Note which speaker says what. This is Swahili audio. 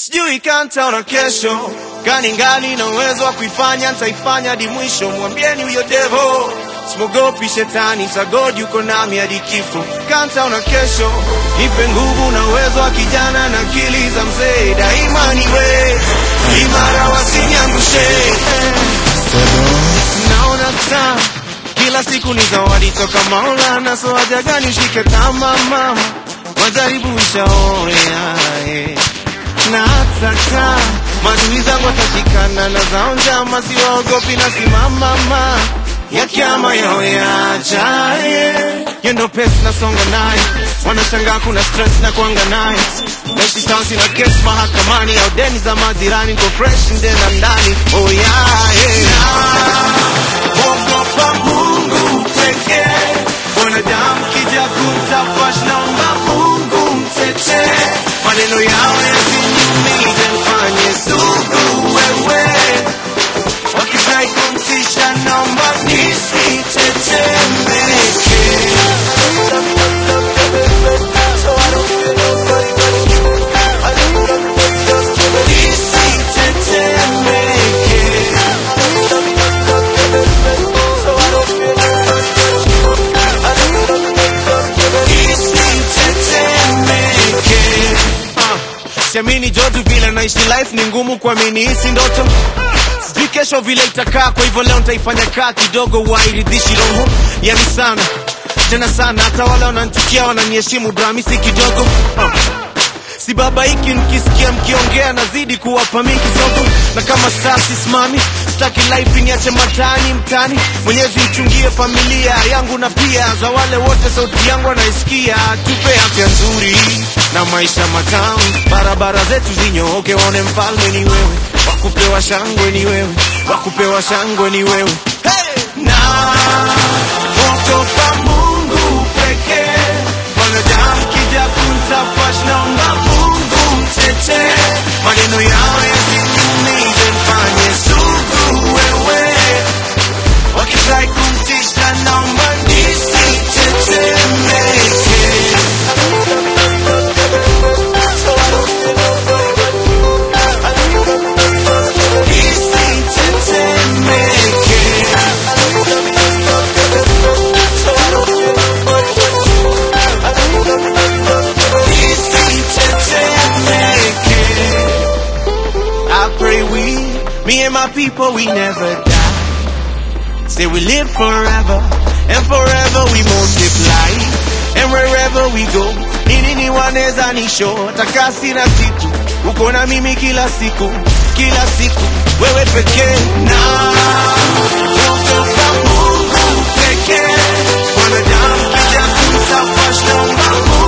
Speaker 1: sijui kantaona kesho gani ngali na uwezo wa kuifanya ntaifanya hadi mwisho mwambieni huyo devo simogopi shetani sagod yuko nami hadi kifo kantaona kesho nipe nguvu na uwezo wa kijana na akili za mzee daima niwe imara wasiniangushe naona taa kila siku ni zawadi toka Maulana, so haja gani ushike tama mama, majaribu ishaoya eh. na hataka maadui zangu watashikana na zao njama, siwaogopi na simamama ya kiama yao yajaye yendo pesi nasonga naye wanashangaa kuna stress na kuanga naye naishi stansi na kesi mahakamani au deni za majirani niko fresh nde na ndani oh yeah, yeah. Ogopa Mungu pekee, wanadamu kija kumtafash, naomba Mungu mtetee, maneno yao yasiniumize, mfanye sugu wewe, wakidai kumtisha, naomba nisitetemeke. Nisitetemeke. Nisitetemeke. Ah, Siamini Jodu vile naishi life ni ngumu kuamini hisi ndoto sijui kesho vile itakaa kwa hivyo leo nitaifanya kaa kidogo wairidhishi roho yani sana tena sana hata wale wananchukia wananiheshimu dramisi kidogo ah. si baba hiki nikisikia mkiongea nazidi kuwapa mi kisogo na kama saa sisimami sitaki life niache matani mtani mwenyezi ichungie familia yangu na pia za wale wote sauti yangu wanaisikia tupe afya nzuri na maisha matamu barabara zetu zinyooke waone mfalme ni wewe wakupewa shangwe ni wewe wakupewa shangwe ni wewe hey! na kutoka mungu pekee wanadamu kija kuntafash naomba mungu mtetee maneno yao yasiniumize mfanye sugu wewe wakidai kumtisha naomba nisitetemeke nisitetemeke nisitetemeke I pray we, me and my people, we never die. Say we live forever, and forever we multiply. And wherever we go, nini ni waneza nisho, takasi na kitu, uko na mimi kila siku, kila siku, wewe pekee na kutoka Mungu pekee, wanadamu kija kumtafash naomba Mungu